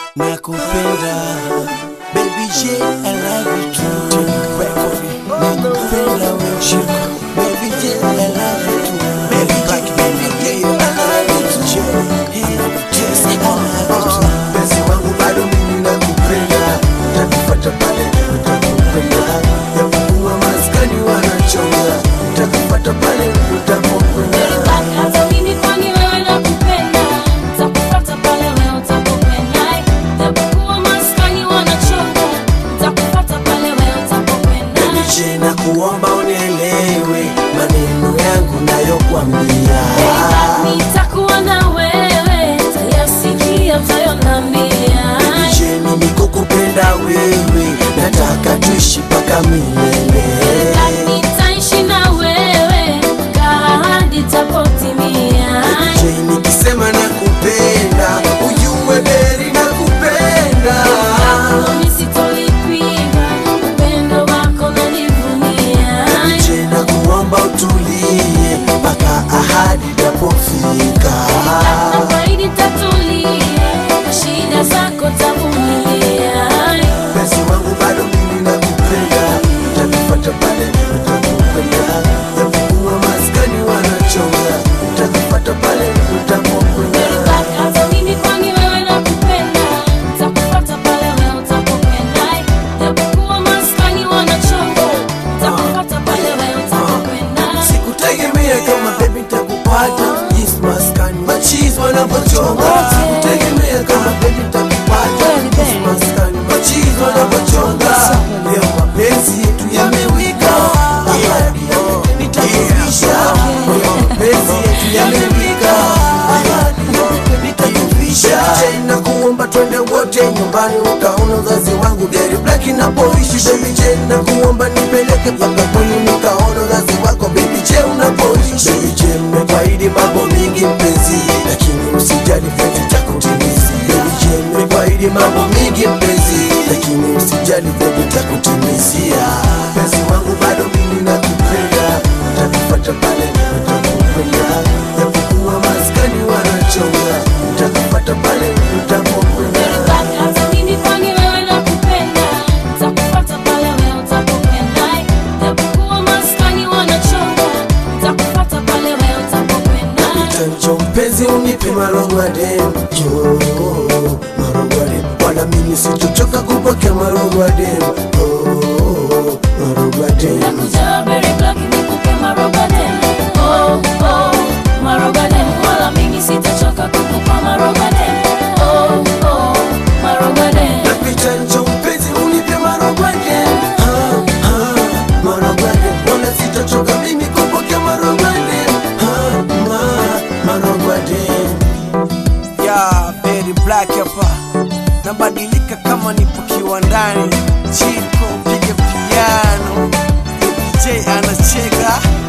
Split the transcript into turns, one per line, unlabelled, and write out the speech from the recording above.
nakupenda baby J I love you too nakupenda wewe Chico baby J I love you too baby J baby J I love you too Hey, yes I love you too
Penzi wangu bado mimi nakupenda, nitakufuata pale utakupenda, japokuwa maskani wanachonga, nitakufuata pale utapokwenda.
Hata mimi kwani wewe nakupenda, nitakufuata pale wewe utapopenda. Japokuwa maskani wanachonga, nitakufuata pale wewe utapopenda.
Baby J, nakuomba unielewe maneno yangu nayokwambia.
Nitakuwa na wewe, utayasikia, utayonambia.
Baby J, mimi kukupenda wewe, nataka tuishi mpaka milele.
Nitaishi na wewe, kaa hadi itapotimia.
J, nikisema nakupenda, ujue beri nakupenda.
Mimi sitolipinga, upendo wako nanivunia.
Je, na kuomba utulie mpaka ahadi itapofika.
Nafaidi tatulie, shida zako tavumilia.
Penzi wangu bado mimi nakupenda, nitakufuata pale utapokwenda, japokuwa maskani wanachonga, nitakufuata pale utapokwenda.
Hata mimi kwani wewe nakupenda, nitakufuata pale wewe utapopenda. Japokuwa maskani wanachonga, nitakufuata pale wewe utapokwenda.
Sikutegemea kama baby nitakupata, yes maskani machizi wanapochonga. Sikutegemea kama baby nitakupata, yes maskani machizi wanapochonga. Leo mapenzi yetu yamewika, ahadi yote nitakuvisha. Leo mapenzi yetu yamewika, ahadi yote nitakuvisha. Tena kuomba twende wote nyumbani ukaona uzazi wangu gari black inapoishi baby J na kuomba nipeleke mpaka kwenu nikaona uzazi wako baby J unapoishi baby J mmekwaidi mambo mingi mpenzi lakini usijali penzi takutimizi baby J mmekwaidi mambo mingi mpenzi lakini usijali penzi takutimizia penzi wangu bado mimi nakupenda nitakufuata pale utapokwenda japokuwa maskani wanachonga nitakufuata pale utapokwenda
Hata mimi kwani wewe nakupenda, nitakufuata pale wewe utapopenda. Japokuwa maskani wanachonga, nitakufuata pale wewe utapopenda.
Chancho mpenzi unipe marogwade yo marogwade wala mimi sitochoka kupokea marogwade oh marogwade
Nakuja berry black nikupe marogaden. Oh, oh, marogaden. Wala mimi sitachoka kukupa marogaden. Oh, oh, marogaden.
napita njo mpenzi unipe marogwade ah ah marogwade wala sitochoka mimi kupokea marogwade ah ma marogwade
ya Berry Black hapa nabadilika kama nipo kiwandani Chico piga piano Baby J anacheka